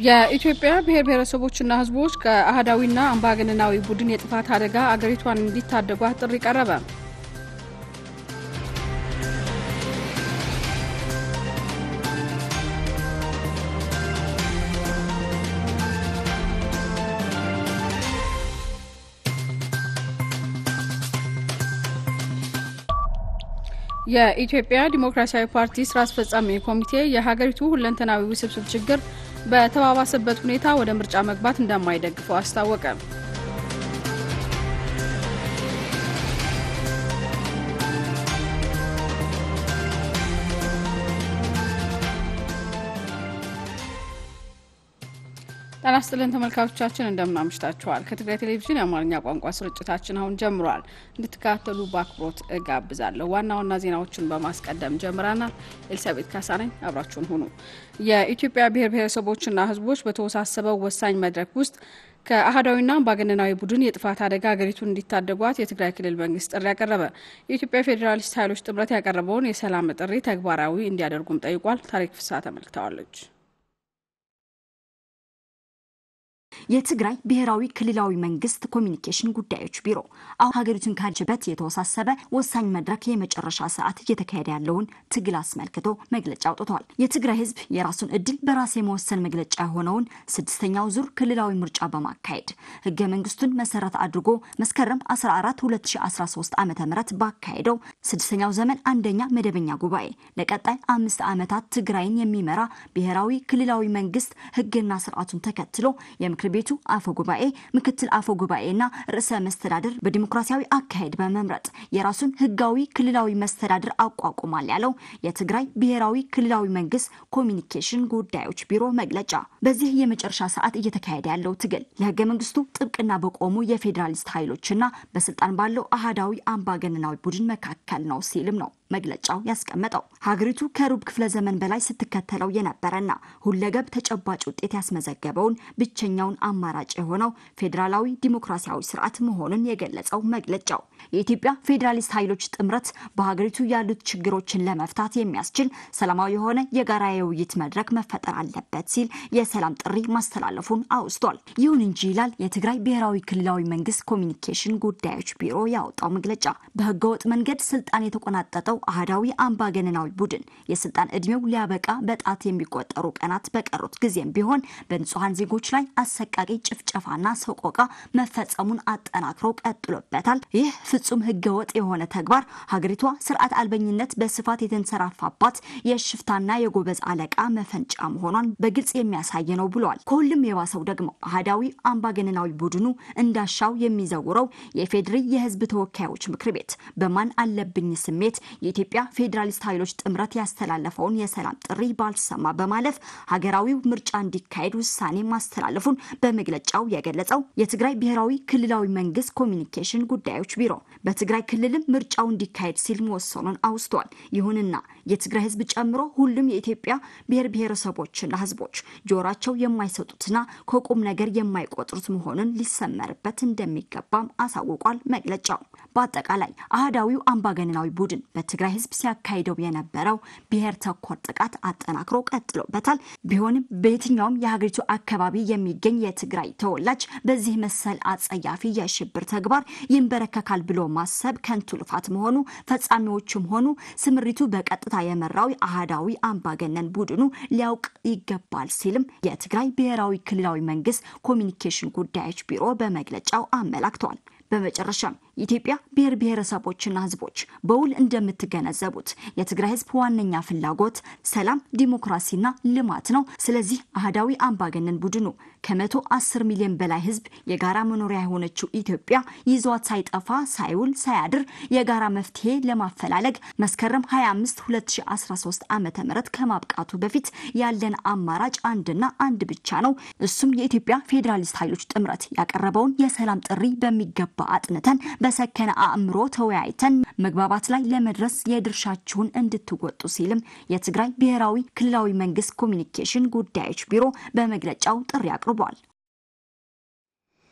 የኢትዮጵያ ብሔር ብሔረሰቦችና ሕዝቦች ከአህዳዊና አምባገነናዊ ቡድን የጥፋት አደጋ አገሪቷን እንዲታደጓት ጥሪ ቀረበ። የኢትዮጵያ ዲሞክራሲያዊ ፓርቲ ስራ አስፈጻሚ ኮሚቴ የሀገሪቱ ሁለንተናዊ ውስብስብ ችግር በተባባሰበት ሁኔታ ወደ ምርጫ መግባት እንደማይደግፈው አስታወቀ። ጤና ይስጥልን ተመልካቾቻችን፣ እንደምን አምሽታችኋል። ከትግራይ ቴሌቪዥን የአማርኛ ቋንቋ ስርጭታችን አሁን ጀምሯል። እንድትከታተሉ በአክብሮት እጋብዛለሁ። ዋና ዋና ዜናዎችን በማስቀደም ጀምረናል። ኤልሳቤት ካሳ ነኝ፣ አብራችሁን ሁኑ። የኢትዮጵያ ብሔር ብሔረሰቦችና ሕዝቦች በተወሳሰበው ወሳኝ መድረክ ውስጥ ከአህዳዊና አምባገነናዊ ቡድን የጥፋት አደጋ ሀገሪቱን እንዲታደጓት የትግራይ ክልል መንግስት ጥሪ ያቀረበ። የኢትዮጵያ ፌዴራሊስት ኃይሎች ጥምረት ያቀረበውን የሰላም ጥሪ ተግባራዊ እንዲያደርጉም ጠይቋል። ታሪክ ፍስሐ ተመልክተዋለች። የትግራይ ብሔራዊ ክልላዊ መንግስት ኮሚኒኬሽን ጉዳዮች ቢሮ አሁን ሀገሪቱን ካለችበት የተወሳሰበ ወሳኝ መድረክ የመጨረሻ ሰዓት እየተካሄደ ያለውን ትግል አስመልክቶ መግለጫ አውጥቷል። የትግራይ ህዝብ የራሱን እድል በራስ የመወሰን መግለጫ የሆነውን ስድስተኛው ዙር ክልላዊ ምርጫ በማካሄድ ህገ መንግስቱን መሰረት አድርጎ መስከረም 14 2013 ዓ ም ባካሄደው ስድስተኛው ዘመን አንደኛ መደበኛ ጉባኤ ለቀጣይ አምስት ዓመታት ትግራይን የሚመራ ብሔራዊ ክልላዊ መንግስት ህግና ስርዓቱን ተከትሎ የምክር ቤቱ አፈ ጉባኤ፣ ምክትል አፈ ጉባኤና ርዕሰ መስተዳድር በዲሞክራሲያዊ አካሄድ በመምረጥ የራሱን ህጋዊ ክልላዊ መስተዳድር አቋቁሟል ያለው የትግራይ ብሔራዊ ክልላዊ መንግስት ኮሚኒኬሽን ጉዳዮች ቢሮ መግለጫ በዚህ የመጨረሻ ሰዓት እየተካሄደ ያለው ትግል ለህገ መንግስቱ ጥብቅና በቆሙ የፌዴራሊስት ኃይሎችና በስልጣን ባለው አህዳዊ አምባገነናዊ ቡድን መካከል ነው ሲልም ነው መግለጫው ያስቀመጠው። ሀገሪቱ ከሩብ ክፍለ ዘመን በላይ ስትከተለው የነበረና ሁለገብ ተጨባጭ ውጤት ያስመዘገበውን ብቸኛውን አማራጭ የሆነው ፌዴራላዊ ዲሞክራሲያዊ ስርዓት መሆኑን የገለጸው መግለጫው የኢትዮጵያ ፌዴራሊስት ኃይሎች ጥምረት በሀገሪቱ ያሉት ችግሮችን ለመፍታት የሚያስችል ሰላማዊ የሆነ የጋራ የውይይት መድረክ መፈጠር አለበት ሲል የሰላም ጥሪ ማስተላለፉን አውስቷል። ይሁን እንጂ ይላል የትግራይ ብሔራዊ ክልላዊ መንግስት ኮሚኒኬሽን ጉዳዮች ቢሮ ያወጣው መግለጫ በህገወጥ መንገድ ስልጣን የተቆናጠጠው አህዳዊ አምባገነናዊ ቡድን የስልጣን እድሜው ሊያበቃ በጣት የሚቆጠሩ ቀናት በቀሩት ጊዜም ቢሆን በንጹሐን ዜጎች ላይ አሰቃቂ ጭፍጨፋና ሰቆቃ መፈጸሙን አጠናክሮ ቀጥሎበታል። ይህ ፍጹም ህገወጥ የሆነ ተግባር ሀገሪቷ ስርዓት አልበኝነት በስፋት የተንሰራፋባት የሽፍታና የጎበዝ አለቃ መፈንጫ መሆኗን በግልጽ የሚያሳይ ነው ብለዋል። ከሁሉም የባሰው ደግሞ አህዳዊ አምባገነናዊ ቡድኑ እንዳሻው የሚዘውረው የፌዴሪ የህዝብ ተወካዮች ምክር ቤት በማን አለብኝ ስሜት የኢትዮጵያ ፌዴራሊስት ኃይሎች ጥምረት ያስተላለፈውን የሰላም ጥሪ ባልሰማ በማለፍ ሀገራዊው ምርጫ እንዲካሄድ ውሳኔ ማስተላለፉን በመግለጫው የገለጸው የትግራይ ብሔራዊ ክልላዊ መንግስት ኮሚኒኬሽን ጉዳዮች ቢሮ በትግራይ ክልልም ምርጫው እንዲካሄድ ሲል መወሰኑን አውስቷል። ይሁንና የትግራይ ህዝብ ጨምሮ ሁሉም የኢትዮጵያ ብሔር ብሔረሰቦችና ህዝቦች ጆሯቸው የማይሰጡትና ከቁም ነገር የማይቆጥሩት መሆኑን ሊሰመርበት እንደሚገባም አሳውቋል መግለጫው። በአጠቃላይ አህዳዊው አምባገነናዊ ቡድን በትግራይ ህዝብ ሲያካሂደው የነበረው ብሔር ተኮር ጥቃት አጠናክሮ ቀጥሎበታል። ቢሆንም በየትኛውም የሀገሪቱ አካባቢ የሚገኝ የትግራይ ተወላጅ በዚህ መሰል አጸያፊ የሽብር ተግባር ይንበረከካል ብሎ ማሰብ ከንቱ ልፋት መሆኑ ፈጻሚዎቹም ሆኑ ስምሪቱ በቀጥታ የመራው አህዳዊ አምባገነን ቡድኑ ሊያውቅ ይገባል ሲልም የትግራይ ብሔራዊ ክልላዊ መንግስት ኮሚኒኬሽን ጉዳዮች ቢሮ በመግለጫው አመላክተዋል። በመጨረሻም የኢትዮጵያ ብሔር ብሔረሰቦችና ህዝቦች በውል እንደምትገነዘቡት የትግራይ ህዝብ ዋነኛ ፍላጎት ሰላም፣ ዲሞክራሲና ልማት ነው። ስለዚህ አህዳዊ አምባገነን ቡድኑ ከመቶ አስር ሚሊዮን በላይ ህዝብ የጋራ መኖሪያ የሆነችው ኢትዮጵያ ይዟት ሳይጠፋ ሳይውል ሳያድር የጋራ መፍትሄ ለማፈላለግ መስከረም 25 2013 ዓ ም ከማብቃቱ በፊት ያለን አማራጭ አንድና አንድ ብቻ ነው። እሱም የኢትዮጵያ ፌዴራሊስት ኃይሎች ጥምረት ያቀረበውን የሰላም ጥሪ በሚገባ አጥንተን በሰከነ አእምሮ ተወያይተን መግባባት ላይ ለመድረስ የድርሻችሁን እንድትወጡ ሲልም የትግራይ ብሔራዊ ክልላዊ መንግስት ኮሚኒኬሽን ጉዳዮች ቢሮ በመግለጫው ጥሪ አቅርቧል።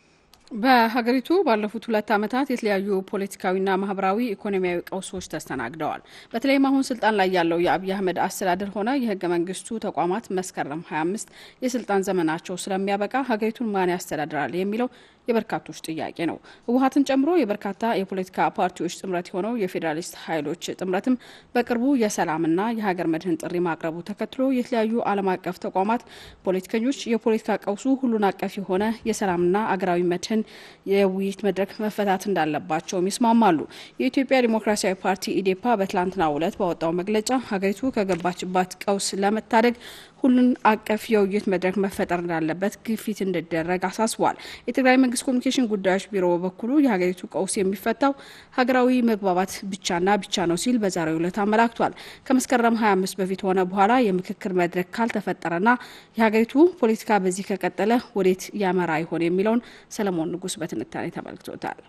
በሀገሪቱ ባለፉት ሁለት ዓመታት የተለያዩ ፖለቲካዊና ማህበራዊ ኢኮኖሚያዊ ቀውሶች ተስተናግደዋል። በተለይም አሁን ስልጣን ላይ ያለው የአብይ አህመድ አስተዳደር ሆነ የህገ መንግስቱ ተቋማት መስከረም 25 የስልጣን ዘመናቸው ስለሚያበቃ ሀገሪቱን ማን ያስተዳድራል የሚለው የበርካቶች ጥያቄ ነው። ህወሀትን ጨምሮ የበርካታ የፖለቲካ ፓርቲዎች ጥምረት የሆነው የፌዴራሊስት ኃይሎች ጥምረትም በቅርቡ የሰላምና የሀገር መድህን ጥሪ ማቅረቡ ተከትሎ የተለያዩ ዓለም አቀፍ ተቋማት ፖለቲከኞች የፖለቲካ ቀውሱ ሁሉን አቀፍ የሆነ የሰላምና አገራዊ መድህን የውይይት መድረክ መፈታት እንዳለባቸውም ይስማማሉ። የኢትዮጵያ ዲሞክራሲያዊ ፓርቲ ኢዴፓ በትላንትናው ዕለት ባወጣው መግለጫ ሀገሪቱ ከገባችባት ቀውስ ለመታደግ ሁሉን አቀፍ የውይይት መድረክ መፈጠር እንዳለበት ግፊት እንዲደረግ አሳስቧል። የትግራይ መንግስት ኮሚኒኬሽን ጉዳዮች ቢሮ በበኩሉ የሀገሪቱ ቀውስ የሚፈታው ሀገራዊ መግባባት ብቻና ብቻ ነው ሲል በዛሬው ዕለት አመላክቷል። ከመስከረም 25 በፊት ሆነ በኋላ የምክክር መድረክ ካልተፈጠረና የሀገሪቱ ፖለቲካ በዚህ ከቀጠለ ወዴት ያመራ ይሆን የሚለውን ሰለሞን ንጉስ በትንታኔ ተመልክቶታል።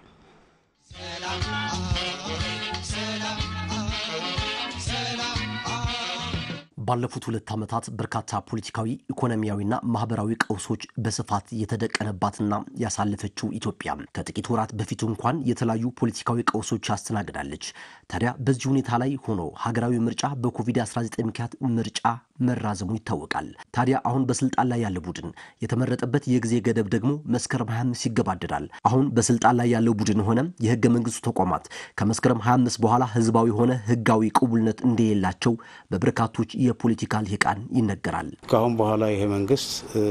ባለፉት ሁለት ዓመታት በርካታ ፖለቲካዊ፣ ኢኮኖሚያዊና ማህበራዊ ቀውሶች በስፋት የተደቀነባትና ያሳለፈችው ኢትዮጵያ ከጥቂት ወራት በፊት እንኳን የተለያዩ ፖለቲካዊ ቀውሶች ያስተናግዳለች። ታዲያ በዚህ ሁኔታ ላይ ሆኖ ሀገራዊ ምርጫ በኮቪድ-19 ምክንያት ምርጫ መራዘሙ ይታወቃል። ታዲያ አሁን በስልጣን ላይ ያለ ቡድን የተመረጠበት የጊዜ ገደብ ደግሞ መስከረም 25 ይገባደዳል። አሁን በስልጣን ላይ ያለው ቡድን ሆነ የህገ መንግስቱ ተቋማት ከመስከረም 25 በኋላ ህዝባዊ ሆነ ህጋዊ ቅቡልነት እንደሌላቸው በበርካቶች የፖለቲካ ልሂቃን ይነገራል። ከአሁን በኋላ ይሄ መንግስት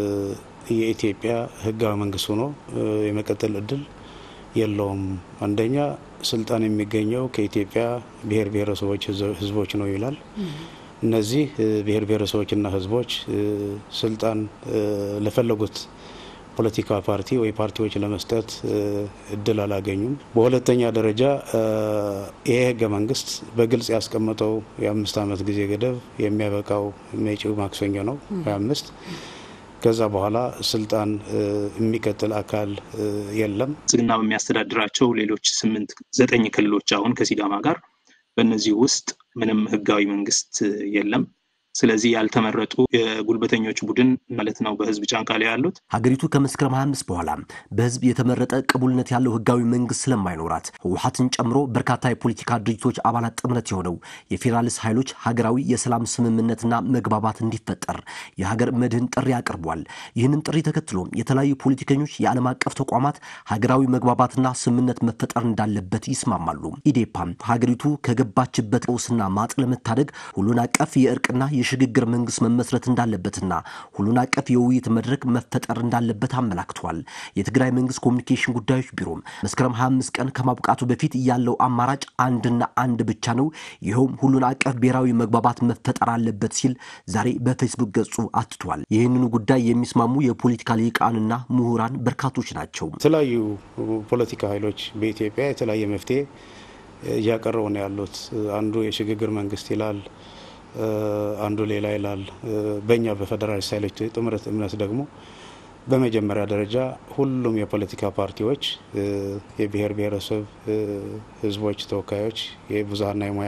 የኢትዮጵያ ህጋዊ መንግስት ሆኖ የመቀጠል እድል የለውም። አንደኛ ስልጣን የሚገኘው ከኢትዮጵያ ብሔር ብሔረሰቦች ህዝቦች ነው ይላል። እነዚህ ብሔር ብሔረሰቦችና ህዝቦች ስልጣን ለፈለጉት ፖለቲካ ፓርቲ ወይ ፓርቲዎች ለመስጠት እድል አላገኙም። በሁለተኛ ደረጃ ይሄ ህገ መንግስት በግልጽ ያስቀመጠው የአምስት ዓመት ጊዜ ገደብ የሚያበቃው መጪው ማክሰኞ ነው ሀያ አምስት ከዛ በኋላ ስልጣን የሚቀጥል አካል የለም። ብልጽግና በሚያስተዳድራቸው ሌሎች ስምንት ዘጠኝ ክልሎች አሁን ከሲዳማ ጋር በእነዚህ ውስጥ ምንም ህጋዊ መንግስት የለም። ስለዚህ ያልተመረጡ የጉልበተኞች ቡድን ማለት ነው በህዝብ ጫንቃ ላይ ያሉት። ሀገሪቱ ከመስከረም 25 በኋላ በህዝብ የተመረጠ ቅቡልነት ያለው ህጋዊ መንግስት ስለማይኖራት ህወሀትን ጨምሮ በርካታ የፖለቲካ ድርጅቶች አባላት ጥምረት የሆነው የፌዴራሊስት ኃይሎች ሀገራዊ የሰላም ስምምነትና መግባባት እንዲፈጠር የሀገር መድህን ጥሪ አቅርቧል። ይህንን ጥሪ ተከትሎ የተለያዩ ፖለቲከኞች፣ የዓለም አቀፍ ተቋማት ሀገራዊ መግባባትና ስምምነት መፈጠር እንዳለበት ይስማማሉ። ኢዴፓም ሀገሪቱ ከገባችበት ቀውስና ማጥ ለመታደግ ሁሉን አቀፍ የእርቅና የሽግግር መንግስት መመስረት እንዳለበትና ሁሉን አቀፍ የውይይት መድረክ መፈጠር እንዳለበት አመላክቷል። የትግራይ መንግስት ኮሚኒኬሽን ጉዳዮች ቢሮም መስከረም 25 ቀን ከማብቃቱ በፊት ያለው አማራጭ አንድና አንድ ብቻ ነው፣ ይኸውም ሁሉን አቀፍ ብሔራዊ መግባባት መፈጠር አለበት ሲል ዛሬ በፌስቡክ ገጹ አትቷል። ይህንኑ ጉዳይ የሚስማሙ የፖለቲካ ሊቃንና ምሁራን በርካቶች ናቸው። የተለያዩ ፖለቲካ ኃይሎች በኢትዮጵያ የተለያየ መፍትሄ እያቀረቡ ነው ያሉት። አንዱ የሽግግር መንግስት ይላል አንዱ ሌላ ይላል። በእኛ በፌዴራሊስት ኃይሎች ጥምረት እምነት ደግሞ በመጀመሪያ ደረጃ ሁሉም የፖለቲካ ፓርቲዎች፣ የብሔር ብሔረሰብ ህዝቦች ተወካዮች፣ የብዙሀና የሙያ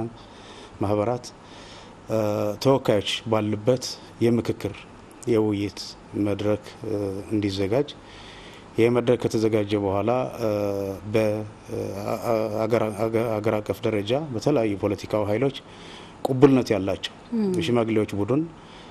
ማህበራት ተወካዮች ባሉበት የምክክር የውይይት መድረክ እንዲዘጋጅ ይህ መድረክ ከተዘጋጀ በኋላ በአገር አቀፍ ደረጃ በተለያዩ ፖለቲካዊ ኃይሎች ቁቡልነት ያላቸው የሽማግሌዎች ቡድን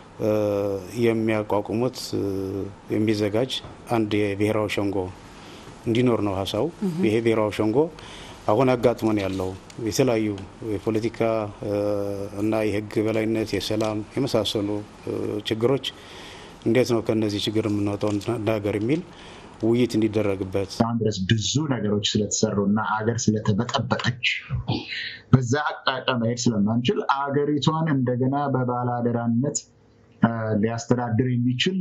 የሚያቋቁሙት የሚዘጋጅ አንድ የብሔራዊ ሸንጎ እንዲኖር ነው ሀሳቡ። ይሄ ብሔራዊ ሸንጎ አሁን አጋጥሞን ያለው የተለያዩ የፖለቲካ እና የህግ በላይነት፣ የሰላም የመሳሰሉ ችግሮች እንዴት ነው ከነዚህ ችግር የምንወጣው እንደ ሀገር የሚል ውይይት እንዲደረግበት አሁን ድረስ ብዙ ነገሮች ስለተሰሩ እና አገር ስለተበጠበጠች በዛ አቅጣጫ መሄድ ስለማንችል አገሪቷን እንደገና በባለአደራነት ሊያስተዳድር የሚችል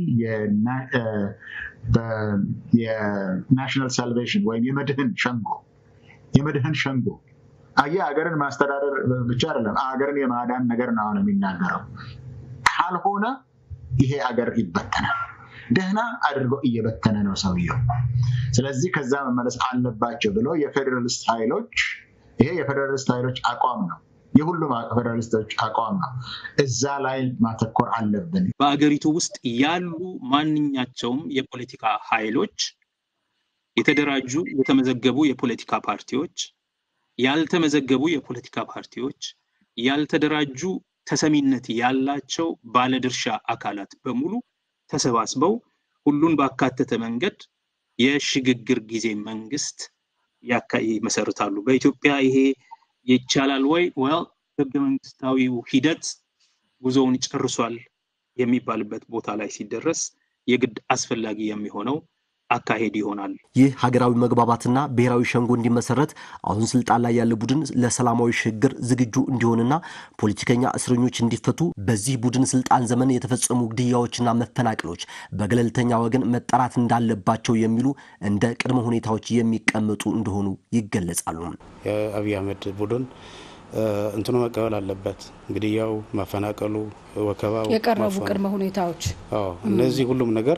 የናሽናል ሳልቬሽን ወይም የመድህን ሸንጎ የመድህን ሸንጎ አየ ሀገርን ማስተዳደር ብቻ አይደለም፣ ሀገርን የማዳን ነገር ነው አሁን የሚናገረው። ካልሆነ ይሄ ሀገር ይበተናል። ደህና አድርጎ እየበተነ ነው ሰውየው። ስለዚህ ከዛ መመለስ አለባቸው ብሎ የፌዴራሊስት ኃይሎች ይሄ የፌዴራሊስት ኃይሎች አቋም ነው፣ የሁሉም ፌዴራሊስቶች አቋም ነው። እዛ ላይ ማተኮር አለብን። በአገሪቱ ውስጥ ያሉ ማንኛቸውም የፖለቲካ ኃይሎች የተደራጁ የተመዘገቡ የፖለቲካ ፓርቲዎች፣ ያልተመዘገቡ የፖለቲካ ፓርቲዎች፣ ያልተደራጁ ተሰሚነት ያላቸው ባለድርሻ አካላት በሙሉ ተሰባስበው ሁሉን ባካተተ መንገድ የሽግግር ጊዜ መንግስት ይመሰርታሉ። በኢትዮጵያ ይሄ ይቻላል ወይ? ወል ህገ መንግስታዊው ሂደት ጉዞውን ጨርሷል የሚባልበት ቦታ ላይ ሲደረስ የግድ አስፈላጊ የሚሆነው አካሄድ ይሆናል። ይህ ሀገራዊ መግባባትና ብሔራዊ ሸንጎ እንዲመሰረት አሁን ስልጣን ላይ ያለ ቡድን ለሰላማዊ ሽግግር ዝግጁ እንዲሆንና ፖለቲከኛ እስረኞች እንዲፈቱ በዚህ ቡድን ስልጣን ዘመን የተፈጸሙ ግድያዎችና መፈናቀሎች በገለልተኛ ወገን መጠራት እንዳለባቸው የሚሉ እንደ ቅድመ ሁኔታዎች የሚቀመጡ እንደሆኑ ይገለጻሉ። የአብይ አህመድ ቡድን እንትኑ መቀበል አለበት። ግድያው፣ ማፈናቀሉ፣ ወከባው፣ የቀረቡ ቅድመ ሁኔታዎች እነዚህ ሁሉም ነገር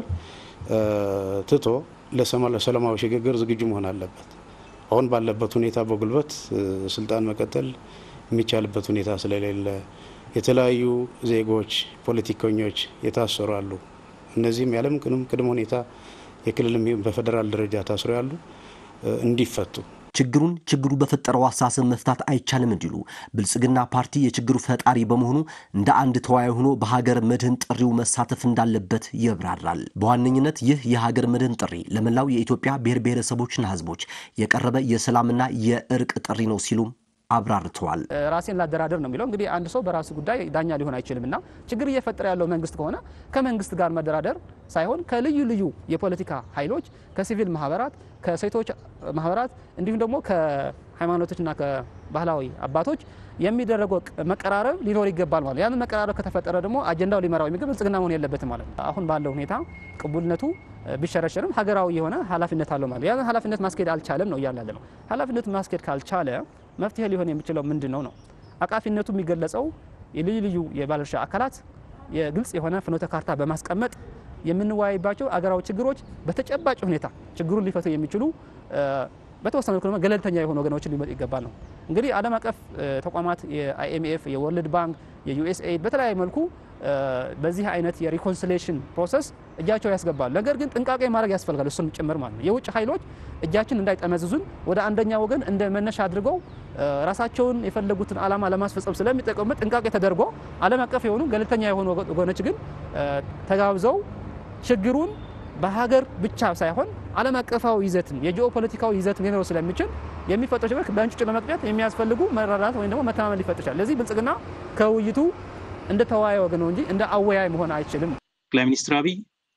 ትቶ ለሰላማዊ ሽግግር ዝግጁ መሆን አለበት። አሁን ባለበት ሁኔታ በጉልበት ስልጣን መቀጠል የሚቻልበት ሁኔታ ስለሌለ የተለያዩ ዜጎች፣ ፖለቲከኞች የታሰሩ አሉ። እነዚህም ያለም ቅድመ ሁኔታ የክልልም በፌዴራል ደረጃ ታስሮ ያሉ እንዲፈቱ ችግሩን ችግሩ በፈጠረው አስተሳሰብ መፍታት አይቻልም እንዲሉ ብልጽግና ፓርቲ የችግሩ ፈጣሪ በመሆኑ እንደ አንድ ተወያይ ሆኖ በሀገር መድህን ጥሪው መሳተፍ እንዳለበት ይብራራል። በዋነኝነት ይህ የሀገር መድህን ጥሪ ለመላው የኢትዮጵያ ብሔር ብሔረሰቦችና ሕዝቦች የቀረበ የሰላምና የእርቅ ጥሪ ነው ሲሉም አብራርተዋል። ራሴን ላደራደር ነው የሚለው እንግዲህ አንድ ሰው በራሱ ጉዳይ ዳኛ ሊሆን አይችልም እና ችግር እየፈጠረ ያለው መንግስት ከሆነ ከመንግስት ጋር መደራደር ሳይሆን ከልዩ ልዩ የፖለቲካ ኃይሎች፣ ከሲቪል ማህበራት፣ ከሴቶች ማህበራት እንዲሁም ደግሞ ከሃይማኖቶችና ከባህላዊ አባቶች የሚደረገው መቀራረብ ሊኖር ይገባል ማለት ያንን መቀራረብ ከተፈጠረ ደግሞ አጀንዳው ሊመራው የሚገባ ብልጽግና መሆን የለበትም ማለት ነው። አሁን ባለው ሁኔታ ቅቡልነቱ ቢሸረሸርም ሀገራዊ የሆነ ኃላፊነት አለው ማለት ያንን ኃላፊነት ማስኬድ አልቻለም ነው እያለ ነው። ኃላፊነቱ ማስኬድ ካልቻለ መፍትሄ ሊሆን የሚችለው ምንድን ነው ነው አቃፊነቱ የሚገለጸው የልዩ ልዩ የባለድርሻ አካላት የግልጽ የሆነ ፍኖተ ካርታ በማስቀመጥ የምንወያይባቸው አገራዊ ችግሮች በተጨባጭ ሁኔታ ችግሩን ሊፈቱ የሚችሉ በተወሰነ መልኩ ገለልተኛ የሆኑ ወገኖችን ሊመጡ ይገባል ነው። እንግዲህ ዓለም አቀፍ ተቋማት የአይኤምኤፍ፣ የወርልድ ባንክ፣ የዩኤስኤድ በተለያየ መልኩ በዚህ አይነት የሪኮንሲሌሽን ፕሮሰስ እጃቸው ያስገባል። ነገር ግን ጥንቃቄ ማድረግ ያስፈልጋል፣ እሱም ጭምር ማለት ነው። የውጭ ኃይሎች እጃችን እንዳይጠመዝዙን ወደ አንደኛ ወገን እንደ መነሻ አድርገው ራሳቸውን የፈለጉትን ዓላማ ለማስፈጸም ስለሚጠቀሙበት ጥንቃቄ ተደርጎ ዓለም አቀፍ የሆኑ ገለልተኛ የሆኑ ወገኖች ግን ተጋብዘው ችግሩን በሀገር ብቻ ሳይሆን ዓለም አቀፋዊ ይዘትን የጂኦ ፖለቲካዊ ይዘትን ሊኖረው ስለሚችል የሚፈጠሩ ችግሮች በእንጭጩ ለመቅጨት የሚያስፈልጉ መረዳት ወይም ደግሞ መተማመን ሊፈጥር ይችላል። ለዚህ ብልጽግና ከውይይቱ እንደ ተወያይ ወገን ነው እንጂ እንደ አወያይ መሆን አይችልም። ጠቅላይ ሚኒስትር አብይ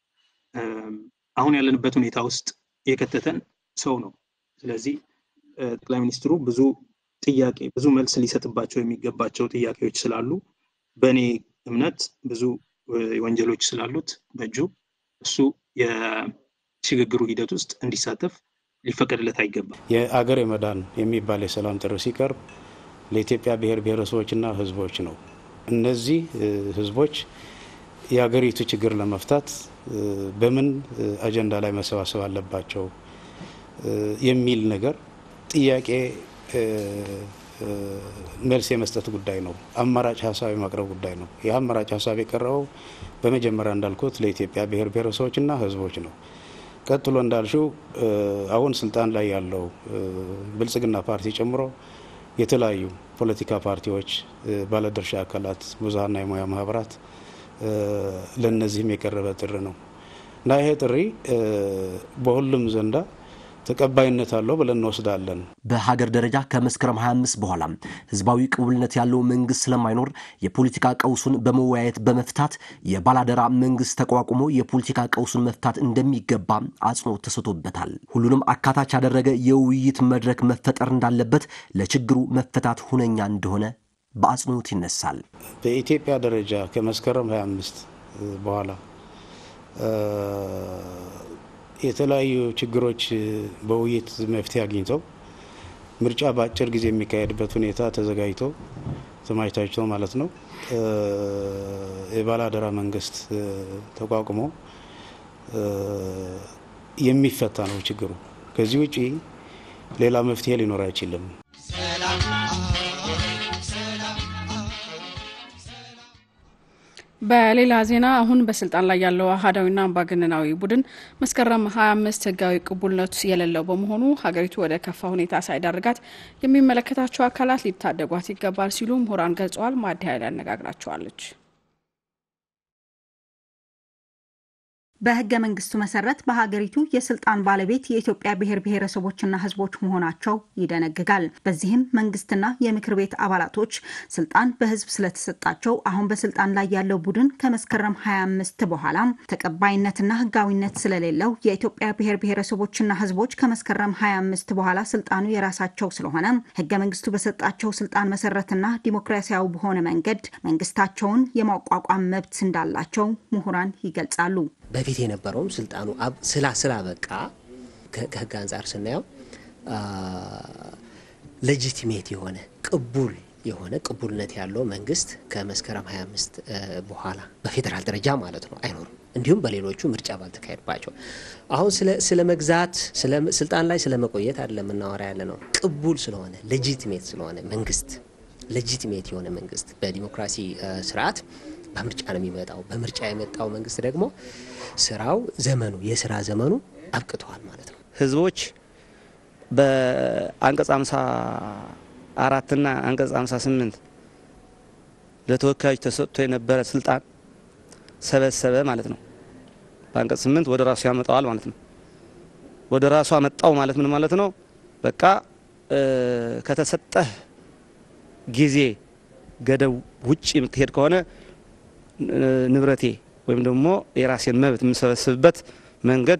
አሁን ያለንበት ሁኔታ ውስጥ የከተተን ሰው ነው። ስለዚህ ጠቅላይ ሚኒስትሩ ብዙ ጥያቄ ብዙ መልስ ሊሰጥባቸው የሚገባቸው ጥያቄዎች ስላሉ በእኔ እምነት ብዙ ወንጀሎች ስላሉት በእጁ እሱ የሽግግሩ ሂደት ውስጥ እንዲሳተፍ ሊፈቀድለት አይገባም። የአገር የመዳን የሚባል የሰላም ጥሪ ሲቀርብ ለኢትዮጵያ ብሔር ብሔረሰቦችና ሕዝቦች ነው። እነዚህ ሕዝቦች የሀገሪቱ ችግር ለመፍታት በምን አጀንዳ ላይ መሰባሰብ አለባቸው የሚል ነገር ጥያቄ መልስ የመስጠት ጉዳይ ነው። አማራጭ ሀሳብ የማቅረብ ጉዳይ ነው። ይህ አማራጭ ሀሳብ የቀረበው በመጀመሪያ እንዳልኩት ለኢትዮጵያ ብሔር ብሔረሰቦችና ህዝቦች ነው። ቀጥሎ እንዳልሽው አሁን ስልጣን ላይ ያለው ብልጽግና ፓርቲ ጨምሮ የተለያዩ ፖለቲካ ፓርቲዎች፣ ባለድርሻ አካላት፣ ብዙሀንና የሙያ ማህበራት ለእነዚህም የቀረበ ጥሪ ነው እና ይሄ ጥሪ በሁሉም ዘንዳ ተቀባይነት አለው ብለን እንወስዳለን። በሀገር ደረጃ ከመስከረም 25 በኋላ ህዝባዊ ቅቡልነት ያለው መንግስት ስለማይኖር የፖለቲካ ቀውሱን በመወያየት በመፍታት የባላደራ መንግስት ተቋቁሞ የፖለቲካ ቀውሱን መፍታት እንደሚገባ አጽንኦት ተሰጥቶበታል። ሁሉንም አካታች ያደረገ የውይይት መድረክ መፈጠር እንዳለበት፣ ለችግሩ መፈታት ሁነኛ እንደሆነ በአጽንኦት ይነሳል። በኢትዮጵያ ደረጃ ከመስከረም 25 በኋላ የተለያዩ ችግሮች በውይይት መፍትሄ አግኝተው ምርጫ በአጭር ጊዜ የሚካሄድበት ሁኔታ ተዘጋጅቶ ተማጅታጅቶ ማለት ነው የባላደራ መንግስት ተቋቁሞ የሚፈታ ነው ችግሩ። ከዚህ ውጪ ሌላ መፍትሄ ሊኖር አይችልም። በሌላ ዜና አሁን በስልጣን ላይ ያለው አህዳዊና አምባገነናዊ ቡድን መስከረም 25 ህጋዊ ቅቡልነት የሌለው በመሆኑ ሀገሪቱ ወደ ከፋ ሁኔታ ሳይዳርጋት የሚመለከታቸው አካላት ሊታደጓት ይገባል ሲሉ ምሁራን ገልጸዋል። ማዲ ኃይል ያነጋግራቸዋለች። በህገ መንግስቱ መሰረት በሀገሪቱ የስልጣን ባለቤት የኢትዮጵያ ብሔር ብሔረሰቦችና ህዝቦች መሆናቸው ይደነግጋል። በዚህም መንግስትና የምክር ቤት አባላቶች ስልጣን በህዝብ ስለተሰጣቸው አሁን በስልጣን ላይ ያለው ቡድን ከመስከረም 25 በኋላ ተቀባይነትና ህጋዊነት ስለሌለው የኢትዮጵያ ብሔር ብሔረሰቦችና ህዝቦች ከመስከረም 25 በኋላ ስልጣኑ የራሳቸው ስለሆነ ህገ መንግስቱ በሰጣቸው ስልጣን መሰረትና ዲሞክራሲያዊ በሆነ መንገድ መንግስታቸውን የማቋቋም መብት እንዳላቸው ምሁራን ይገልጻሉ። በፊት የነበረውም ስልጣኑ ስላ ስላበቃ ከህግ አንጻር ስናየው ሌጂቲሜት የሆነ ቅቡል የሆነ ቅቡልነት ያለው መንግስት ከመስከረም 25 በኋላ በፌዴራል ደረጃ ማለት ነው አይኖርም። እንዲሁም በሌሎቹ ምርጫ ባልተካሄድባቸው አሁን ስለ መግዛት ስልጣን ላይ ስለ መቆየት አይደለም የምናወራ ያለ ነው። ቅቡል ስለሆነ ሌጂቲሜት ስለሆነ መንግስት ሌጂቲሜት የሆነ መንግስት በዲሞክራሲ ስርዓት በምርጫ ነው የሚመጣው። በምርጫ የመጣው መንግስት ደግሞ ስራው ዘመኑ የስራ ዘመኑ አብቅተዋል ማለት ነው። ህዝቦች በአንቀጽ አምሳ አራትና አንቀጽ አምሳ ስምንት ለተወካዮች ተሰጥቶ የነበረ ስልጣን ሰበሰበ ማለት ነው። በአንቀጽ ስምንት ወደ ራሱ ያመጣዋል ማለት ነው። ወደ ራሱ አመጣው ማለት ምን ማለት ነው? በቃ ከተሰጠህ ጊዜ ገደብ ውጭ የምትሄድ ከሆነ ንብረቴ ወይም ደግሞ የራሴን መብት የምሰበስብበት መንገድ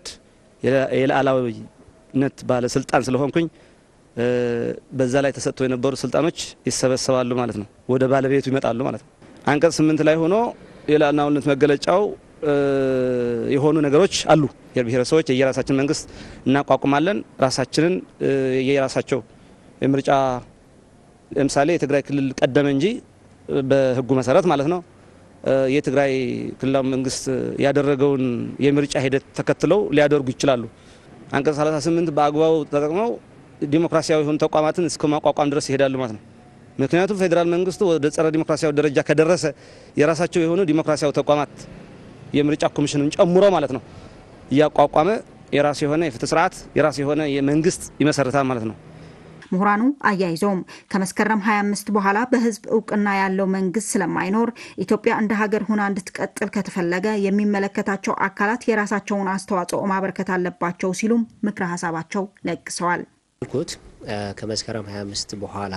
የሉዓላዊነት ባለስልጣን ስለሆንኩኝ በዛ ላይ ተሰጥቶ የነበሩ ስልጣኖች ይሰበሰባሉ ማለት ነው። ወደ ባለቤቱ ይመጣሉ ማለት ነው። አንቀጽ ስምንት ላይ ሆኖ የሉዓላዊነት መገለጫው የሆኑ ነገሮች አሉ። ብሔር ብሔረሰቦች የየራሳችን መንግስት እናቋቁማለን። ራሳችንን የየራሳቸው የምርጫ ለምሳሌ የትግራይ ክልል ቀደመ እንጂ በህጉ መሰረት ማለት ነው የትግራይ ክልላዊ መንግስት ያደረገውን የምርጫ ሂደት ተከትለው ሊያደርጉ ይችላሉ። አንቀጽ 38 በአግባቡ ተጠቅመው ዲሞክራሲያዊ የሆኑ ተቋማትን እስከ ማቋቋም ድረስ ይሄዳሉ ማለት ነው። ምክንያቱም ፌዴራል መንግስቱ ወደ ጸረ ዲሞክራሲያዊ ደረጃ ከደረሰ የራሳቸው የሆኑ ዲሞክራሲያዊ ተቋማት የምርጫ ኮሚሽንን ጨምሮ ማለት ነው እያቋቋመ የራሱ የሆነ የፍትህ ስርዓት የራሱ የሆነ የመንግስት ይመሰርታል ማለት ነው። ምሁራኑ አያይዘውም ከመስከረም 25 በኋላ በህዝብ እውቅና ያለው መንግስት ስለማይኖር ኢትዮጵያ እንደ ሀገር ሁና እንድትቀጥል ከተፈለገ የሚመለከታቸው አካላት የራሳቸውን አስተዋጽኦ ማበርከት አለባቸው ሲሉም ምክረ ሀሳባቸው ለግሰዋል። ልኩት ከመስከረም 25 በኋላ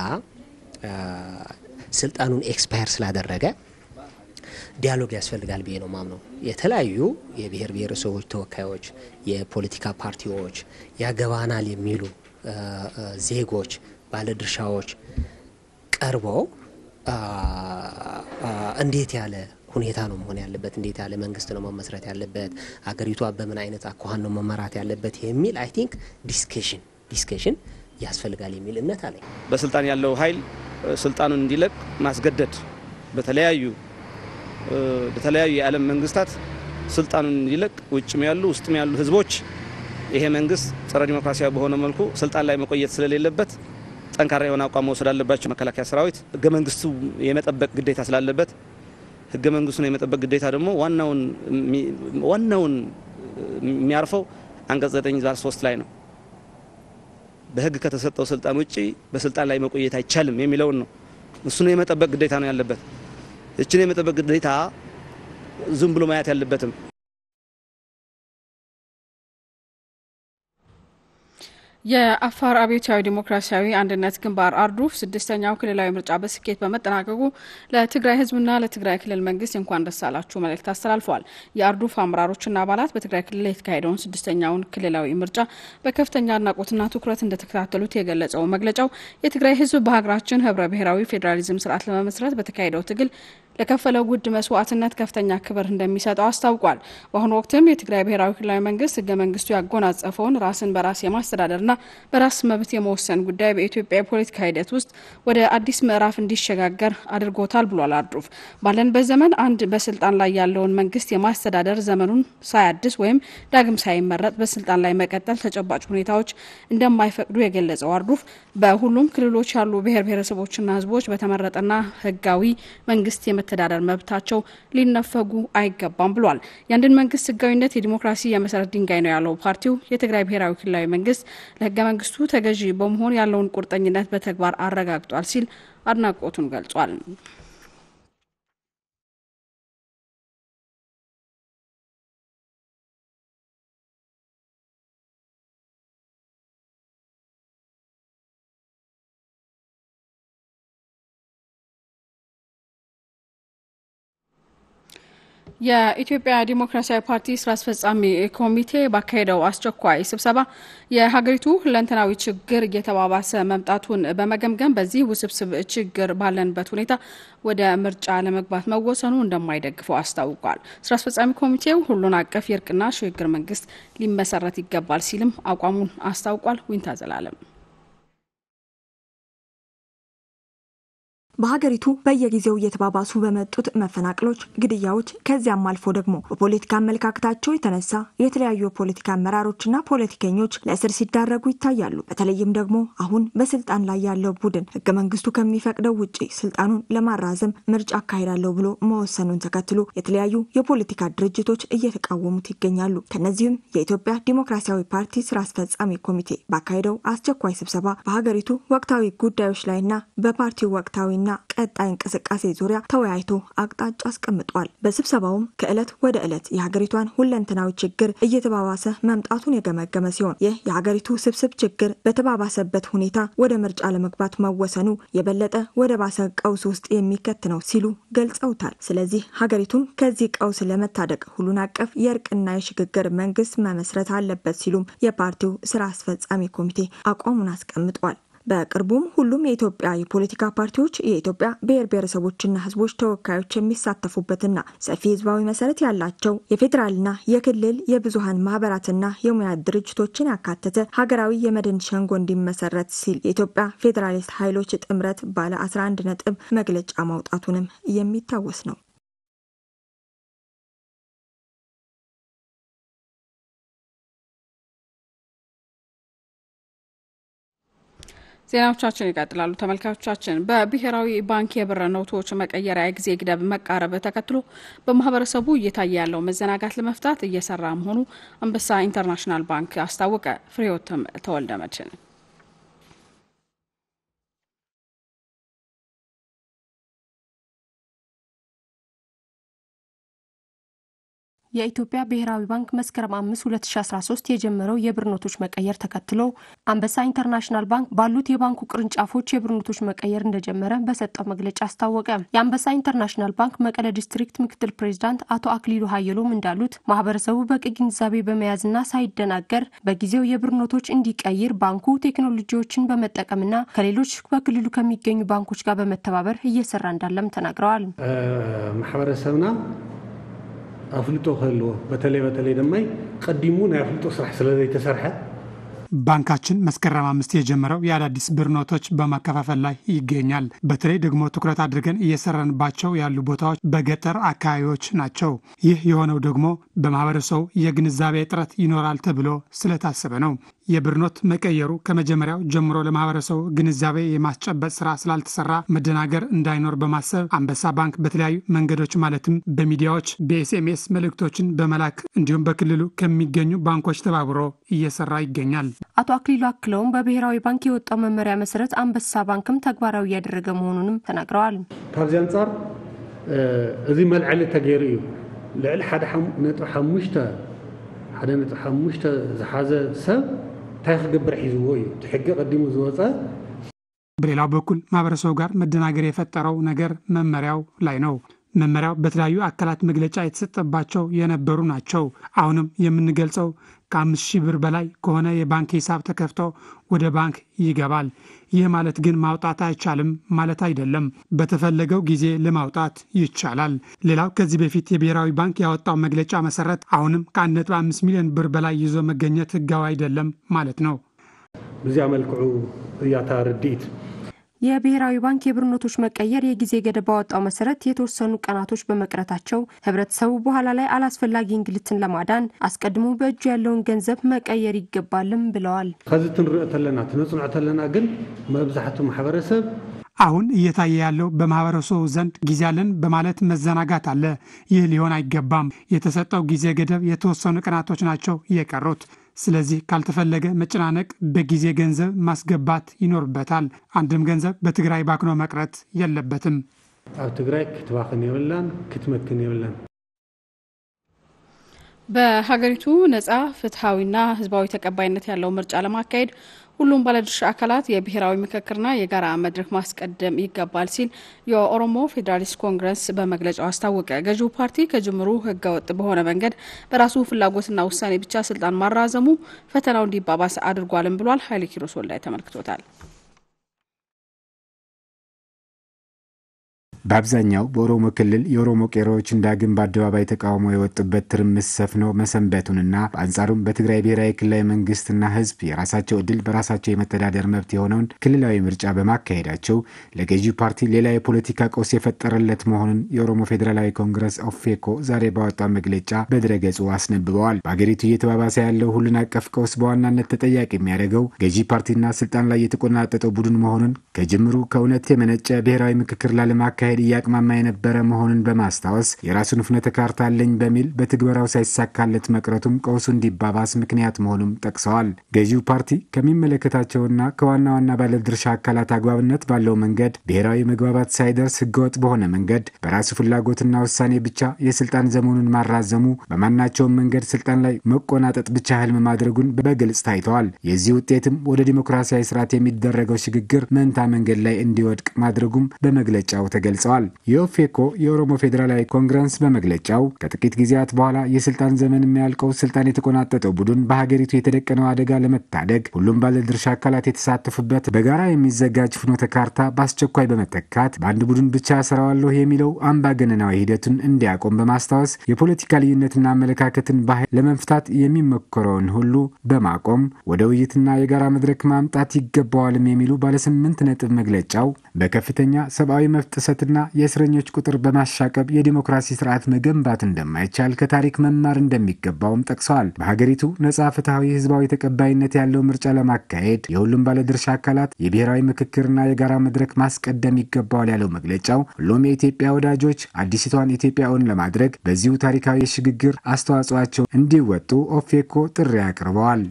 ስልጣኑን ኤክስፓየር ስላደረገ ዲያሎግ ያስፈልጋል ብዬ ነው ማምነው። የተለያዩ የብሔር ብሔረሰቦች ተወካዮች፣ የፖለቲካ ፓርቲዎች ያገባናል የሚሉ ዜጎች፣ ባለድርሻዎች ቀርበው እንዴት ያለ ሁኔታ ነው መሆን ያለበት፣ እንዴት ያለ መንግስት ነው መመስረት ያለበት፣ አገሪቷ በምን አይነት አኳኋን ነው መመራት ያለበት የሚል አይ ቲንክ ዲስከሽን ዲስከሽን ያስፈልጋል የሚል እምነት አለኝ። በስልጣን ያለው ኃይል ስልጣኑን እንዲለቅ ማስገደድ በተለያዩ በተለያዩ የዓለም መንግስታት ስልጣኑን እንዲለቅ ውጭም ያሉ ውስጥም ያሉ ህዝቦች ይሄ መንግስት ጸረ ዲሞክራሲያዊ በሆነ መልኩ ስልጣን ላይ መቆየት ስለሌለበት ጠንካራ የሆነ አቋም መውሰድ አለባቸው። መከላከያ ሰራዊት ህገ መንግስቱ የመጠበቅ ግዴታ ስላለበት ህገ መንግስቱን የመጠበቅ ግዴታ ደግሞ ዋናውን ዋናውን የሚያርፈው አንቀጽ 9 ዛር 3 ላይ ነው። በህግ ከተሰጠው ስልጣን ውጪ በስልጣን ላይ መቆየት አይቻልም የሚለውን ነው። እሱን የመጠበቅ ግዴታ ነው ያለበት። እችን የመጠበቅ ግዴታ ዝም ብሎ ማየት ያለበትም የአፋር አብዮታዊ ዲሞክራሲያዊ አንድነት ግንባር አርዱፍ ስድስተኛው ክልላዊ ምርጫ በስኬት በመጠናቀቁ ለትግራይ ህዝብና ለትግራይ ክልል መንግስት እንኳን ደስ አላችሁ መልእክት አስተላልፈዋል። የአርዱፍ አመራሮችና አባላት በትግራይ ክልል የተካሄደውን ስድስተኛውን ክልላዊ ምርጫ በከፍተኛ አድናቆትና ትኩረት እንደተከታተሉት የገለጸው መግለጫው የትግራይ ህዝብ በሀገራችን ህብረ ብሔራዊ ፌዴራሊዝም ስርዓት ለመመስረት በተካሄደው ትግል ለከፈለው ውድ መስዋዕትነት ከፍተኛ ክብር እንደሚሰጠው አስታውቋል። በአሁኑ ወቅትም የትግራይ ብሔራዊ ክልላዊ መንግስት ህገ መንግስቱ ያጎናጸፈውን ራስን በራስ የማስተዳደርና በራስ መብት የመወሰን ጉዳይ በኢትዮጵያ የፖለቲካ ሂደት ውስጥ ወደ አዲስ ምዕራፍ እንዲሸጋገር አድርጎታል ብሏል። አርዱፍ ባለንበት ዘመን አንድ በስልጣን ላይ ያለውን መንግስት የማስተዳደር ዘመኑን ሳያድስ ወይም ዳግም ሳይመረጥ በስልጣን ላይ መቀጠል ተጨባጭ ሁኔታዎች እንደማይፈቅዱ የገለጸው አርዱፍ በሁሉም ክልሎች ያሉ ብሔር ብሔረሰቦችና ህዝቦች በተመረጠና ህጋዊ መንግስት የመተዳደር መብታቸው ሊነፈጉ አይገባም ብሏል። የአንድን መንግስት ህጋዊነት የዲሞክራሲ የመሰረት ድንጋይ ነው ያለው ፓርቲው የትግራይ ብሔራዊ ክልላዊ መንግስት ለህገ መንግስቱ ተገዢ በመሆን ያለውን ቁርጠኝነት በተግባር አረጋግጧል ሲል አድናቆቱን ገልጿል። የኢትዮጵያ ዲሞክራሲያዊ ፓርቲ ስራ አስፈጻሚ ኮሚቴ ባካሄደው አስቸኳይ ስብሰባ የሀገሪቱ ሁለንተናዊ ችግር እየተባባሰ መምጣቱን በመገምገም በዚህ ውስብስብ ችግር ባለንበት ሁኔታ ወደ ምርጫ ለመግባት መወሰኑ እንደማይደግፈው አስታውቋል። ስራ አስፈጻሚ ኮሚቴው ሁሉን አቀፍ የእርቅና ሽግግር መንግስት ሊመሰረት ይገባል ሲልም አቋሙን አስታውቋል። ዊንታ ዘላለም በሀገሪቱ በየጊዜው እየተባባሱ በመጡት መፈናቅሎች፣ ግድያዎች ከዚያም አልፎ ደግሞ በፖለቲካ አመለካከታቸው የተነሳ የተለያዩ የፖለቲካ አመራሮችና ፖለቲከኞች ለእስር ሲዳረጉ ይታያሉ። በተለይም ደግሞ አሁን በስልጣን ላይ ያለው ቡድን ህገ መንግስቱ ከሚፈቅደው ውጭ ስልጣኑን ለማራዘም ምርጫ አካሄዳለሁ ብሎ መወሰኑን ተከትሎ የተለያዩ የፖለቲካ ድርጅቶች እየተቃወሙት ይገኛሉ። ከነዚህም የኢትዮጵያ ዲሞክራሲያዊ ፓርቲ ስራ አስፈጻሚ ኮሚቴ ባካሄደው አስቸኳይ ስብሰባ በሀገሪቱ ወቅታዊ ጉዳዮች ላይና በፓርቲው ወቅታዊና ቀጣይ እንቅስቃሴ ዙሪያ ተወያይቶ አቅጣጫ አስቀምጧል። በስብሰባውም ከዕለት ወደ ዕለት የሀገሪቷን ሁለንተናዊ ችግር እየተባባሰ መምጣቱን የገመገመ ሲሆን ይህ የሀገሪቱ ስብስብ ችግር በተባባሰበት ሁኔታ ወደ ምርጫ ለመግባት መወሰኑ የበለጠ ወደ ባሰ ቀውስ ውስጥ የሚከት ነው ሲሉ ገልጸውታል። ስለዚህ ሀገሪቱን ከዚህ ቀውስ ለመታደግ ሁሉን አቀፍ የእርቅና የሽግግር መንግስት መመስረት አለበት ሲሉም የፓርቲው ስራ አስፈጻሚ ኮሚቴ አቋሙን አስቀምጧል። በቅርቡም ሁሉም የኢትዮጵያ የፖለቲካ ፓርቲዎች የኢትዮጵያ ብሔር ብሔረሰቦችና ሕዝቦች ተወካዮች የሚሳተፉበትና ሰፊ ህዝባዊ መሰረት ያላቸው የፌዴራልና የክልል የብዙሀን ማህበራትና የሙያ ድርጅቶችን ያካተተ ሀገራዊ የመድን ሸንጎ እንዲመሰረት ሲል የኢትዮጵያ ፌዴራሊስት ኃይሎች ጥምረት ባለ 11 ነጥብ መግለጫ ማውጣቱንም የሚታወስ ነው። ዜናዎቻችን ይቀጥላሉ። ተመልካቾቻችን በብሔራዊ ባንክ የብር ኖቶች መቀየሪያ ጊዜ ገደብ መቃረብ ተከትሎ በማህበረሰቡ እየታየ ያለው መዘናጋት ለመፍታት እየሰራ መሆኑ አንበሳ ኢንተርናሽናል ባንክ አስታወቀ። ፍሬህይወት ተወልደ መድህን የኢትዮጵያ ብሔራዊ ባንክ መስከረም 5 2013 የጀመረው የብር ኖቶች መቀየር ተከትሎ አንበሳ ኢንተርናሽናል ባንክ ባሉት የባንኩ ቅርንጫፎች የብር ኖቶች መቀየር እንደጀመረ በሰጠው መግለጫ አስታወቀ። የአንበሳ ኢንተርናሽናል ባንክ መቀለ ዲስትሪክት ምክትል ፕሬዚዳንት አቶ አክሊሉ ሀየሎም እንዳሉት ማህበረሰቡ በቂ ግንዛቤ በመያዝና ሳይደናገር በጊዜው የብር ኖቶች እንዲቀይር ባንኩ ቴክኖሎጂዎችን በመጠቀምና ከሌሎች በክልሉ ከሚገኙ ባንኮች ጋር በመተባበር እየሰራ እንዳለም ተናግረዋል። ማሕበረሰብና ኣፍልጦ ክህልዎ በተለይ በተለይ ድማ ቀዲሙ ናይ ኣፍልጦ ስራሕ ስለ ዘይተሰርሐ ባንካችን መስከረም አምስት የጀመረው የአዳዲስ ብር ኖቶች በማከፋፈል ላይ ይገኛል። በተለይ ደግሞ ትኩረት አድርገን እየሰራንባቸው ያሉ ቦታዎች በገጠር አካባቢዎች ናቸው። ይህ የሆነው ደግሞ በማህበረሰቡ የግንዛቤ እጥረት ይኖራል ተብሎ ስለታሰበ ነው። የብር ኖት መቀየሩ ከመጀመሪያው ጀምሮ ለማህበረሰቡ ግንዛቤ የማስጨበጥ ስራ ስላልተሰራ መደናገር እንዳይኖር በማሰብ አንበሳ ባንክ በተለያዩ መንገዶች ማለትም በሚዲያዎች በኤስኤምኤስ መልእክቶችን በመላክ እንዲሁም በክልሉ ከሚገኙ ባንኮች ተባብሮ እየሰራ ይገኛል። አቶ አክሊሉ አክለውም በብሔራዊ ባንክ የወጣው መመሪያ መሰረት አንበሳ ባንክም ተግባራዊ እያደረገ መሆኑንም ተናግረዋል። ካብዚ አንጻር እዚ መልዕሊ ተገይሩ እዩ ልዕሊ ሓደ ነጥቢ ሓሙሽተ ሓደ ነጥቢ ሓሙሽተ ዝሓዘ ሰብ እንታይ ክገብር ሒዝዎ እዩ እቲ ሕጊ ቀዲሙ ዝወፀ በሌላው በኩል ማህበረሰቡ ጋር መደናገር የፈጠረው ነገር መመሪያው ላይ ነው። መመሪያው በተለያዩ አካላት መግለጫ የተሰጠባቸው የነበሩ ናቸው። አሁንም የምንገልጸው ከአምስት ሺህ ብር በላይ ከሆነ የባንክ ሂሳብ ተከፍቶ ወደ ባንክ ይገባል። ይህ ማለት ግን ማውጣት አይቻልም ማለት አይደለም። በተፈለገው ጊዜ ለማውጣት ይቻላል። ሌላው ከዚህ በፊት የብሔራዊ ባንክ ያወጣው መግለጫ መሰረት አሁንም ከ1.5 ሚሊዮን ብር በላይ ይዞ መገኘት ህጋዊ አይደለም ማለት ነው። ብዚያ መልክዑ እያታ ርድኢት የብሔራዊ ባንክ የብር ኖቶች መቀየር የጊዜ ገደብ ባወጣው መሰረት የተወሰኑ ቀናቶች በመቅረታቸው ህብረተሰቡ በኋላ ላይ አላስፈላጊ እንግልትን ለማዳን አስቀድሞ በእጁ ያለውን ገንዘብ መቀየር ይገባልም ብለዋል። ከዚ ትንሪኦ ተለና ትነፅንዖ ተለና ግን መብዛሕትኡ ማሕበረሰብ አሁን እየታየ ያለው በማህበረሰቡ ዘንድ ጊዜ አለን በማለት መዘናጋት አለ። ይህ ሊሆን አይገባም። የተሰጠው ጊዜ ገደብ የተወሰኑ ቀናቶች ናቸው የቀሩት። ስለዚህ ካልተፈለገ መጨናነቅ በጊዜ ገንዘብ ማስገባት ይኖርበታል። አንድም ገንዘብ በትግራይ ባክኖ መቅረት የለበትም። ኣብ ትግራይ ክትባኽን የብላን ክትመክን የብላን በሀገሪቱ ነጻ ፍትሐዊና ህዝባዊ ተቀባይነት ያለው ምርጫ ለማካሄድ ሁሉም ባለድርሻ አካላት የብሔራዊ ምክክርና የጋራ መድረክ ማስቀደም ይገባል ሲል የኦሮሞ ፌዴራሊስት ኮንግረስ በመግለጫው አስታወቀ። ገዢው ፓርቲ ከጅምሩ ህገወጥ በሆነ መንገድ በራሱ ፍላጎትና ውሳኔ ብቻ ስልጣን ማራዘሙ ፈተናው እንዲባባስ አድርጓልም ብሏል። ኃይሌ ኪሮስ ወልዳይ ተመልክቶታል። በአብዛኛው በኦሮሞ ክልል የኦሮሞ ቄሮዎችን ዳግም በአደባባይ ተቃውሞ የወጡበት ትርምስ ሰፍኖ መሰንበቱንና በአንጻሩም በትግራይ ብሔራዊ ክልላዊ መንግስትና ህዝብ የራሳቸው እድል በራሳቸው የመተዳደር መብት የሆነውን ክልላዊ ምርጫ በማካሄዳቸው ለገዢው ፓርቲ ሌላ የፖለቲካ ቀውስ የፈጠረለት መሆኑን የኦሮሞ ፌዴራላዊ ኮንግረስ ኦፌኮ ዛሬ ባወጣው መግለጫ በድረገጹ አስነብበዋል። በአገሪቱ እየተባባሰ ያለው ሁሉን አቀፍ ቀውስ በዋናነት ተጠያቂ የሚያደርገው ገዢ ፓርቲና ስልጣን ላይ የተቆናጠጠው ቡድን መሆኑን ከጅምሩ ከእውነት የመነጨ ብሔራዊ ምክክር ላለማካሄድ ለማካሄድ እያቅማማ የነበረ መሆኑን በማስታወስ የራሱን ፍኖተ ካርታ አለኝ በሚል በትግበራው ሳይሳካለት መቅረቱም ቀውሱ እንዲባባስ ምክንያት መሆኑም ጠቅሰዋል። ገዢው ፓርቲ ከሚመለከታቸውና ከዋና ዋና ባለድርሻ አካላት አግባብነት ባለው መንገድ ብሔራዊ መግባባት ሳይደርስ ህገወጥ በሆነ መንገድ በራሱ ፍላጎትና ውሳኔ ብቻ የስልጣን ዘመኑን ማራዘሙ በማናቸውም መንገድ ስልጣን ላይ መቆናጠጥ ብቻ ህልም ማድረጉን በግልጽ ታይተዋል። የዚህ ውጤትም ወደ ዲሞክራሲያዊ ስርዓት የሚደረገው ሽግግር መንታ መንገድ ላይ እንዲወድቅ ማድረጉም በመግለጫው ተገልጿል ገልጸዋል። የኦፌኮ የኦሮሞ ፌዴራላዊ ኮንግረስ በመግለጫው ከጥቂት ጊዜያት በኋላ የስልጣን ዘመን የሚያልቀው ስልጣን የተቆናጠጠው ቡድን በሀገሪቱ የተደቀነው አደጋ ለመታደግ ሁሉም ባለድርሻ አካላት የተሳተፉበት በጋራ የሚዘጋጅ ፍኖተ ካርታ በአስቸኳይ በመተካት በአንድ ቡድን ብቻ ሰራዋለሁ የሚለው አምባገነናዊ ሂደቱን እንዲያቆም በማስታወስ የፖለቲካ ልዩነትና አመለካከትን በኃይል ለመፍታት የሚሞክረውን ሁሉ በማቆም ወደ ውይይትና የጋራ መድረክ ማምጣት ይገባዋልም የሚሉ ባለስምንት ነጥብ መግለጫው በከፍተኛ ሰብአዊ መብት ጥሰትና የእስረኞች ቁጥር በማሻቀብ የዲሞክራሲ ስርዓት መገንባት እንደማይቻል ከታሪክ መማር እንደሚገባውም ጠቅሰዋል። በሀገሪቱ ነጻ፣ ፍትሐዊ፣ ህዝባዊ ተቀባይነት ያለው ምርጫ ለማካሄድ የሁሉም ባለድርሻ አካላት የብሔራዊ ምክክርና የጋራ መድረክ ማስቀደም ይገባዋል ያለው መግለጫው ሁሉም የኢትዮጵያ ወዳጆች አዲሲቷን ኢትዮጵያውን ለማድረግ በዚሁ ታሪካዊ የሽግግር አስተዋጽኦአቸው እንዲወጡ ኦፌኮ ጥሪ አቅርበዋል።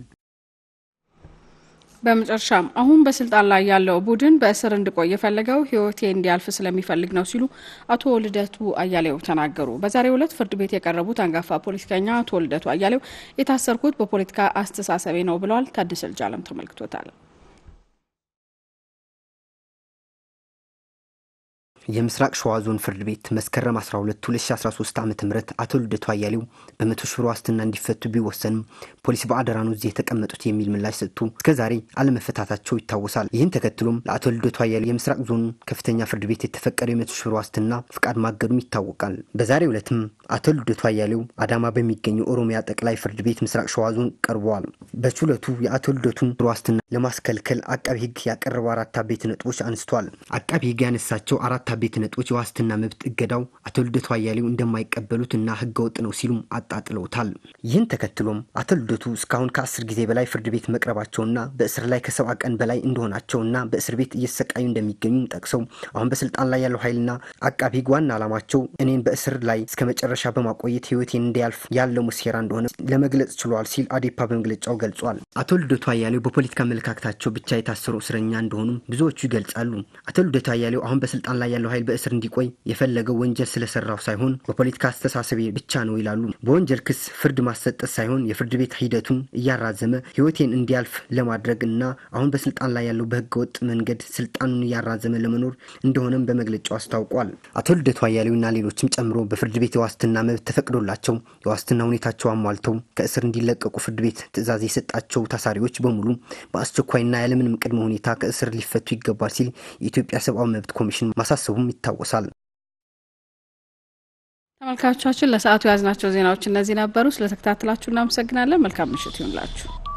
በመጨረሻም አሁን በስልጣን ላይ ያለው ቡድን በእስር እንድቆይ የፈለገው ህይወቴ እንዲያልፍ ስለሚፈልግ ነው ሲሉ አቶ ልደቱ አያሌው ተናገሩ። በዛሬው ዕለት ፍርድ ቤት የቀረቡት አንጋፋ ፖለቲከኛ አቶ ልደቱ አያሌው የታሰርኩት በፖለቲካ አስተሳሰቤ ነው ብለዋል። ታደሰ ልጃለም ተመልክቶታል። የምስራቅ ሸዋ ዞን ፍርድ ቤት መስከረም 12 2013 ዓ ም አቶ ልደቱ አያሌው በመቶ ሺህ ብር ዋስትና እንዲፈቱ ቢወሰንም ፖሊስ በአደራ ነው እዚህ የተቀመጡት የሚል ምላሽ ሰጥቶ እስከ ዛሬ አለመፈታታቸው ይታወሳል። ይህን ተከትሎም ለአቶ ልደቱ አያሌው የምስራቅ ዞን ከፍተኛ ፍርድ ቤት የተፈቀደው የመቶ ሺህ ብር ዋስትና ፍቃድ ማገዱም ይታወቃል። በዛሬው ዕለትም አቶ ልደቱ አያሌው አዳማ በሚገኘው ኦሮሚያ ጠቅላይ ፍርድ ቤት ምስራቅ ሸዋ ዞን ቀርበዋል። በችሎቱ የአቶ ልደቱን ዋስትና ለማስከልከል አቃቢ ሕግ ያቀረበው አራት አበይት ነጥቦች አንስቷል። አቃቢ ሕግ ያነሳቸው አራት ቤት ነጥቦች የዋስትና መብት እገዳው አቶ ልደቱ አያሌው እንደማይቀበሉት እና ህገ ወጥ ነው ሲሉም አጣጥለውታል። ይህን ተከትሎም አቶ ልደቱ እስካሁን ከአስር ጊዜ በላይ ፍርድ ቤት መቅረባቸውና በእስር ላይ ከሰባ ቀን በላይ እንደሆናቸውና በእስር ቤት እየተሰቃዩ እንደሚገኙም ጠቅሰው አሁን በስልጣን ላይ ያለው ኃይልና አቃቢ ህግ ዋና ዓላማቸው እኔን በእስር ላይ እስከ መጨረሻ በማቆየት ህይወቴን እንዲያልፍ ያለው ሙሴራ እንደሆነ ለመግለጽ ችሏል ሲል አዴፓ በመግለጫው ገልጿል። አቶ ልደቱ አያሌው በፖለቲካ አመለካከታቸው ብቻ የታሰሩ እስረኛ እንደሆኑም ብዙዎቹ ይገልጻሉ። አቶ ልደቱ አያሌው አሁን በስልጣን ላይ ያለው ኃይል በእስር እንዲቆይ የፈለገው ወንጀል ስለሰራው ሳይሆን በፖለቲካ አስተሳሰቤ ብቻ ነው ይላሉ። በወንጀል ክስ ፍርድ ማሰጠት ሳይሆን የፍርድ ቤት ሂደቱን እያራዘመ ህይወቴን እንዲያልፍ ለማድረግ እና አሁን በስልጣን ላይ ያለው በህገ ወጥ መንገድ ስልጣኑን እያራዘመ ለመኖር እንደሆነም በመግለጫው አስታውቋል። አቶ ልደቱ አያሌውና ሌሎችም ጨምሮ በፍርድ ቤት የዋስትና መብት ተፈቅዶላቸው የዋስትና ሁኔታቸው አሟልተው ከእስር እንዲለቀቁ ፍርድ ቤት ትዕዛዝ የሰጣቸው ታሳሪዎች በሙሉ በአስቸኳይና ያለምንም ቅድመ ሁኔታ ከእስር ሊፈቱ ይገባል ሲል የኢትዮጵያ ሰብአዊ መብት ኮሚሽን ማሳሰቡም ይታወሳል። ተመልካቾቻችን ለሰዓቱ የያዝናቸው ዜናዎች እነዚህ ነበሩ። ስለተከታተላችሁ እናመሰግናለን። መልካም ምሽት ይሁንላችሁ።